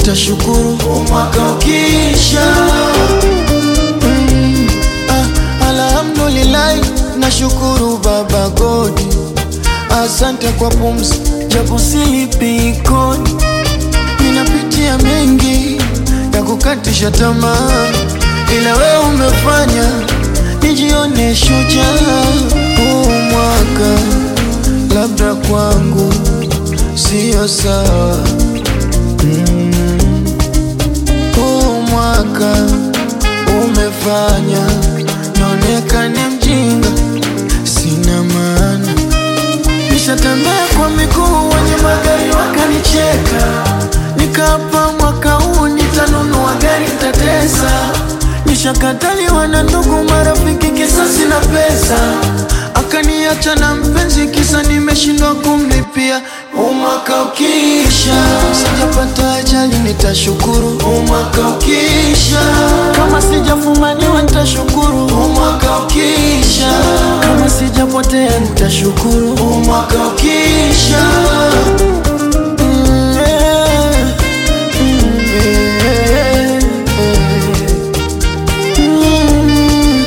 nitashukuru mwaka ukiisha. Mm, ah, alhamdulillahi, nashukuru Baba Godi, asante kwa pumzi, japo silipi kodi. Ninapitia mengi ya kukatisha tamaa, ila wewe umefanya nijione shujaa. Huu mwaka labda kwangu sio sawa huu mwaka umefanya nionekane mjinga, sina maana. Nishatembea kwa miguu, wenye magari wakanicheka, nikapa mwaka huu nitanunua gari, nitatesa. Nishakataliwa na ndugu, marafiki, kisa sina pesa, akaniacha na mpenzi, kisa nimeshindwa kumlipia. Huu mwaka ukiisha, sijapata ajali, nitashukuru. Huu mwaka ukiisha, kama sijafumaniwa, nitashukuru. Huu mwaka ukiisha, kama sijapotea, nitashukuru. Huu mwaka ukiisha, mm, yeah, mm, yeah, mm.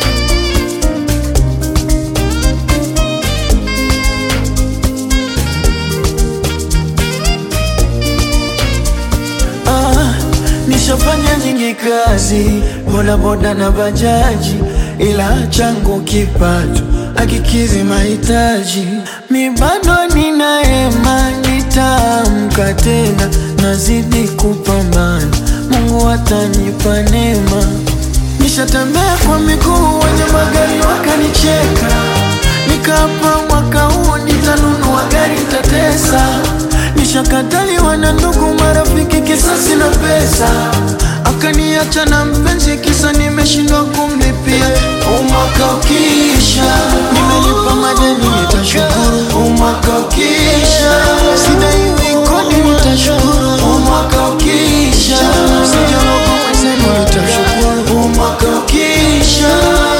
Ah, nishafanya nyingi kazi bodaboda na bajaji, ila changu kipato akikizi mahitaji. Mi bado nina hema, nitaamka tena, nazidi kupambana, Mungu atanipa neema. Nishatembea kwa miguu, wenye magari wakanicheka, nikapa mwaka huu nitanunua gari, nitatesa. Nishakataliwa na ndugu, marafiki, kisa sina pesa, akaniacha na mpenzi, kisa nimeshindwa kumlipia. Huu mwaka ukiisha, nimelipa madeni, nitashukuru. Huu mwaka ukiisha, sidaiwi kodi, nitashukuru. Huu mwaka ukiisha, sijaroga mwenzenu, nitashukuru. Huu mwaka ukiisha,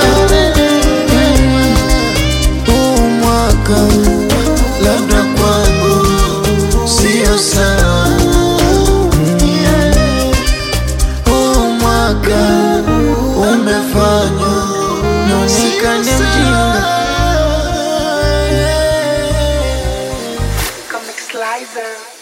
huu mwaka labda kwangu sio sawa. Huu mwaka umefanya nionekane mjinga. Comic Slicer.